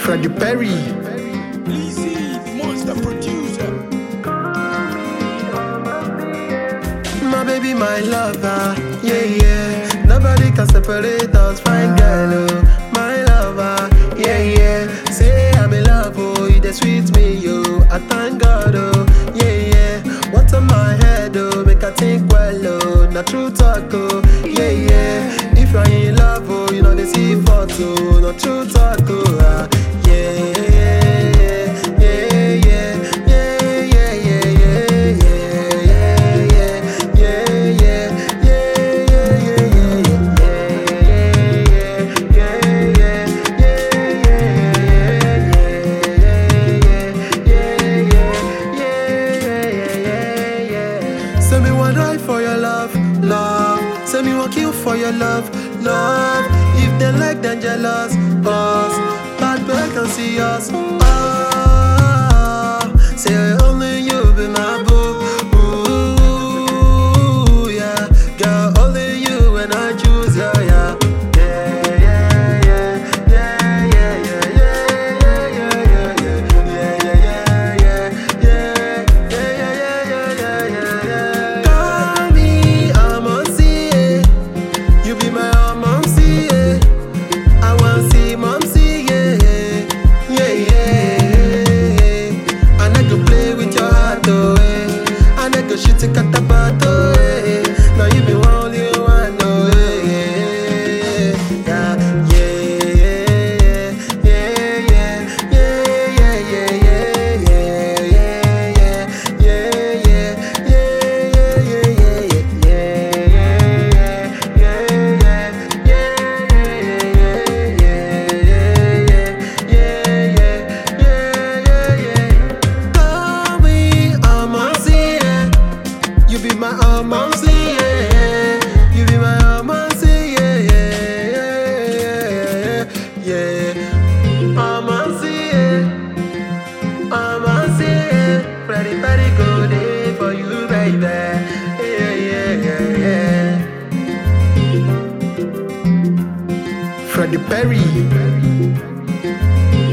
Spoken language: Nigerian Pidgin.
Freddie Perry. Easy, the monster producer. My baby, my lover, yeah, yeah. Nobody can separate us, fine girl, oh. My lover, yeah, yeah. Say I'm in love, oh, you the sweet me, yo. I thank God, oh, yeah, yeah. What's on my head, oh, make I think well, oh. Not true talk, oh, yeah, yeah. If you're in love, oh, you know they see photo, not true talk, oh, ah, yeah. Yeah, yeah, yeah, yeah, yeah, yeah, yeah, yeah, yeah, yeah, yeah, Say me one die for your love, love. Say me one kill for your love, love. If they like, then jealous, us. Bad boy can see us. Ah, say only you be my boo. Ooh, yeah, girl, only you when I choose you, yeah. Yeah, yeah, yeah, yeah, yeah, yeah, yeah, yeah, yeah, yeah, yeah, yeah, yeah, yeah, yeah, yeah. Call me, I'm on CA. You be my mom, see yeah. I want see mom, see yeah, yeah, yeah. And I can play with your heart, oh, eh. And I can shoot it at the bottle, eh. Now you be only one, oh, eh. Yeah, yeah, yeah, yeah, yeah, yeah, yeah, yeah, yeah, yeah, yeah, yeah, yeah, yeah, yeah, yeah. You be my almost, yeah. You be my almost, yeah, yeah, yeah, yeah, yeah. Almost, yeah. Almost, yeah. Pretty, pretty good day for you, baby. Yeah, yeah, yeah, yeah. Freddie Perry.